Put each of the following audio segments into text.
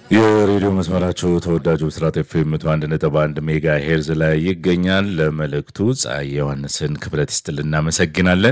የሬዲዮ መስመራቸው ተወዳጁ ብስራት ኤፍኤም መቶ አንድ ነጥብ አንድ ሜጋ ሄርዝ ላይ ይገኛል። ለመልእክቱ ፀሐይ ዮሐንስን ክብረት ይስጥል እናመሰግናለን።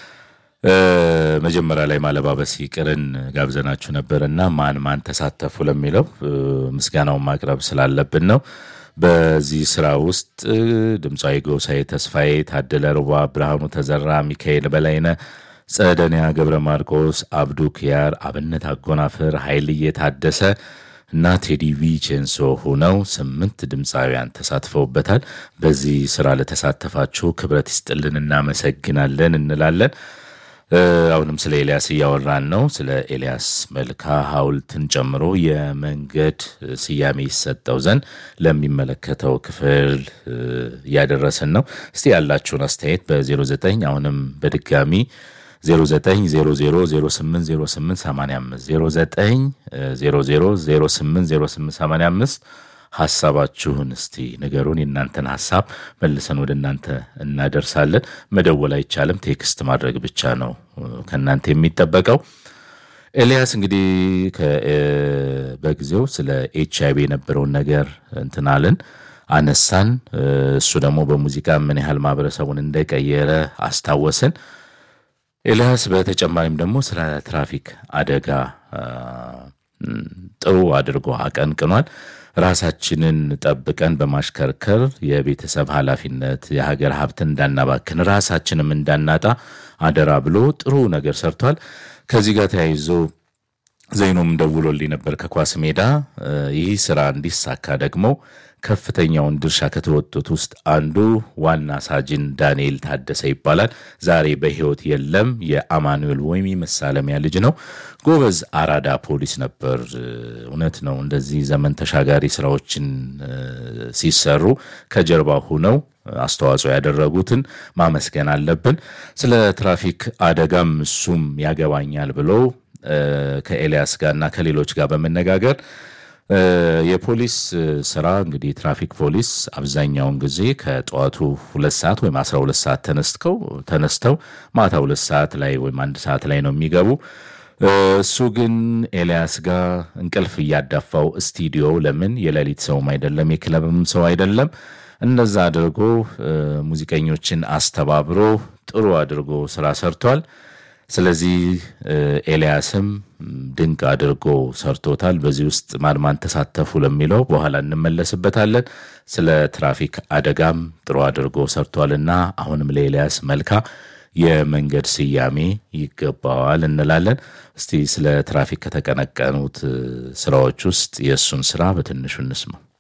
መጀመሪያ ላይ ማለባበስ ይቅርን ጋብዘናችሁ ነበር እና ማን ማን ተሳተፉ ለሚለው ምስጋናውን ማቅረብ ስላለብን ነው። በዚህ ስራ ውስጥ ድምፃዊ ጎሳዬ ተስፋዬ፣ ታደለ ሩባ፣ ብርሃኑ ተዘራ፣ ሚካኤል በላይነ፣ ጸደንያ ገብረ ማርቆስ፣ አብዱ ኪያር፣ አብነት አጎናፍር፣ ኃይልዬ ታደሰ እና ቴዲ ቪቼንሶ ሆነው ስምንት ድምፃውያን ተሳትፈውበታል። በዚህ ስራ ለተሳተፋችሁ ክብረት ይስጥልን እናመሰግናለን እንላለን። አሁንም ስለ ኤልያስ እያወራን ነው። ስለ ኤልያስ መልካ ሐውልትን ጨምሮ የመንገድ ስያሜ ይሰጠው ዘንድ ለሚመለከተው ክፍል እያደረስን ነው። እስቲ ያላችሁን አስተያየት በ09 አሁንም በድጋሚ 0900080885 ሀሳባችሁን እስቲ ንገሩን። የእናንተን ሀሳብ መልሰን ወደ እናንተ እናደርሳለን። መደወል አይቻልም፣ ቴክስት ማድረግ ብቻ ነው ከእናንተ የሚጠበቀው። ኤልያስ እንግዲህ በጊዜው ስለ ኤች አይቪ የነበረውን ነገር እንትናልን አነሳን። እሱ ደግሞ በሙዚቃ ምን ያህል ማህበረሰቡን እንደቀየረ አስታወስን። ኤልያስ በተጨማሪም ደግሞ ስለ ትራፊክ አደጋ ጥሩ አድርጎ አቀንቅኗል። ራሳችንን ጠብቀን በማሽከርከር የቤተሰብ ኃላፊነት፣ የሀገር ሀብት እንዳናባክን፣ ራሳችንም እንዳናጣ አደራ ብሎ ጥሩ ነገር ሰርቷል። ከዚህ ጋር ተያይዞ ዘይኖም ደውሎልኝ ነበር ከኳስ ሜዳ። ይህ ስራ እንዲሳካ ደግሞ ከፍተኛውን ድርሻ ከተወጡት ውስጥ አንዱ ዋና ሳጅን ዳንኤል ታደሰ ይባላል። ዛሬ በሕይወት የለም። የአማኑኤል ወይም መሳለሚያ ልጅ ነው። ጎበዝ አራዳ ፖሊስ ነበር። እውነት ነው። እንደዚህ ዘመን ተሻጋሪ ስራዎችን ሲሰሩ ከጀርባ ሁነው አስተዋጽኦ ያደረጉትን ማመስገን አለብን። ስለ ትራፊክ አደጋም እሱም ያገባኛል ብሎ ከኤልያስ ጋርና ከሌሎች ጋር በመነጋገር የፖሊስ ስራ እንግዲህ ትራፊክ ፖሊስ አብዛኛውን ጊዜ ከጠዋቱ ሁለት ሰዓት ወይም አስራ ሁለት ሰዓት ተነስተው ተነስተው ማታ ሁለት ሰዓት ላይ ወይም አንድ ሰዓት ላይ ነው የሚገቡ። እሱ ግን ኤልያስ ጋር እንቅልፍ እያዳፋው ስቱዲዮ ለምን የሌሊት ሰውም አይደለም የክለብም ሰው አይደለም። እንደዛ አድርጎ ሙዚቀኞችን አስተባብሮ ጥሩ አድርጎ ስራ ሰርቷል። ስለዚህ ኤልያስም ድንቅ አድርጎ ሰርቶታል። በዚህ ውስጥ ማን ማን ተሳተፉ ለሚለው በኋላ እንመለስበታለን። ስለ ትራፊክ አደጋም ጥሩ አድርጎ ሰርቷልና አሁንም ለኤልያስ መልካ የመንገድ ስያሜ ይገባዋል እንላለን። እስቲ ስለ ትራፊክ ከተቀነቀኑት ስራዎች ውስጥ የእሱን ስራ በትንሹ እንስማው።